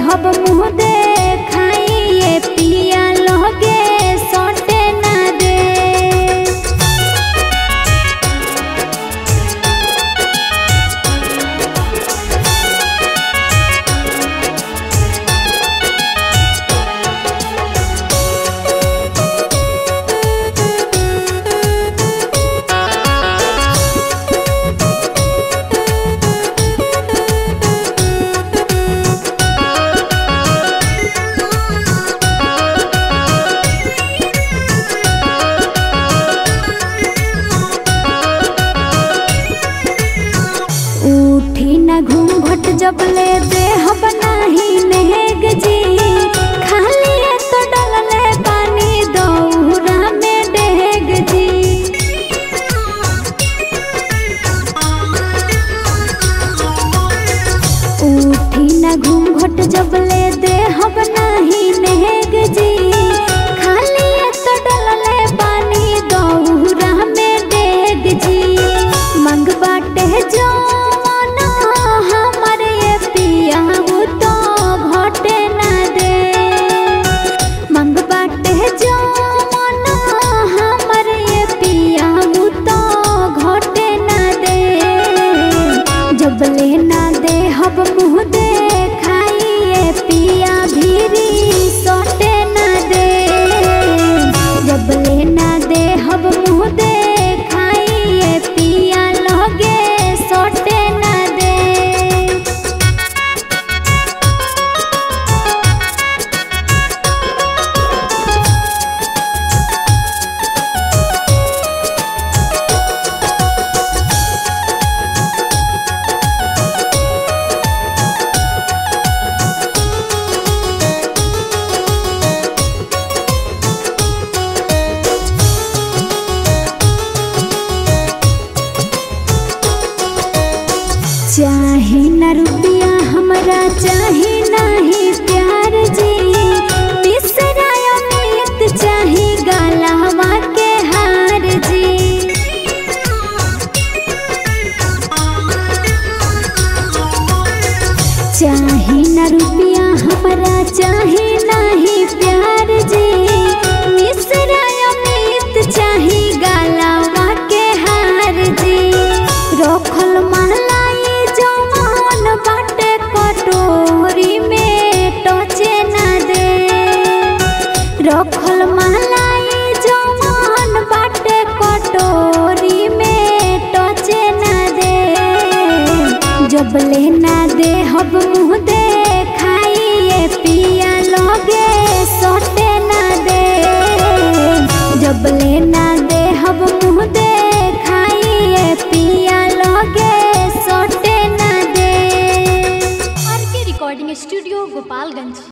हब मुँह देखाइए पिया लगे सटे ना दे उठी न घूंघट जब ले देह बनाही नेग जी खाली तो डलले पानी दौरा में डेग जी उठी न घूंघट जब ले देह बनाही नेग जी खाली तो डलले पानी दौरा में डेग जी मंग बाटे जवाना हमर ये पिया वो तो घटे ना दे मंग बाटे जवाना हमर ये पिया वो तो घटे ना दे जब ले ना दे हब मुँह देखाइए पिया भीरी सटे ना दे जब ले ना दे हब मुँह देखाइए पिया लगे सटे ना दे चाहे न रुपया हमरा चाहे नहीं प्यार जी तीसरा अमित चाहे गलावा के हार जी चाहे न रुपया हमरा चाहे नहीं प्यार जी मिश्रा अमित चाहे गलावा के हार जी रखल महलाई जवान बाटे कटोरी में टचे ना दे रखल महलाई जवान बाटे कटोरी में टचे ना दे जब ले ना दे हब मुँह देखाइए पिया लगे सटे ना दे जब ले ना दे हब मुँह देखाइए पिया लगे सटे ना दे आर के रिकॉर्डिंग स्टूडियो गोपालगंज